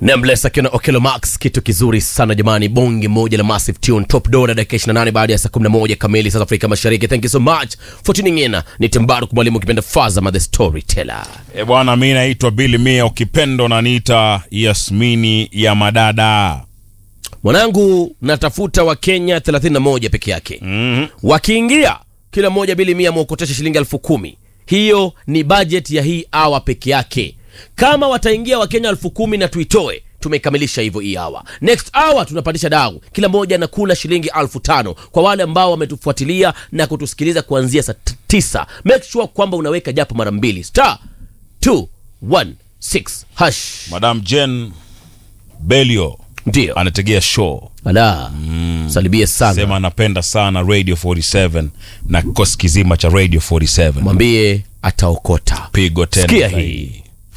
Nameless akiwa na Okelo Max, kitu kizuri sana jamani, bonge moja la massive tune top door dakika 28 baada ya saa 11 kamili South Afrika Mashariki. Thank you so much for tuning in. Ni Tembaru mwalimu kipenda Fazama the storyteller. E bwana, mi naitwa Billy Mia, ukipendo naniita Yasmini ya madada. Mwanangu, natafuta Wakenya 31 peke yake. Mhm. Wakiingia kila mmoja bili mia mwokotesha shilingi elfu kumi. Hiyo ni budget ya hii awa peke yake. Kama wataingia Wakenya elfu kumi na tuitoe, tumekamilisha hivyo hii awa. Next hour tunapandisha dau, kila mmoja anakula shilingi elfu tano kwa wale ambao wametufuatilia na kutusikiliza kuanzia saa t- tisa. Make sure kwamba unaweka japo mara mbili star 216 hash. Madam Jen Belio Ndio anategea show, ala, salibie sana, sema anapenda sana Radio 47 na kikosi kizima cha Radio 47. mwambie ataokota. Pigo tena Sikia zaidi. hii.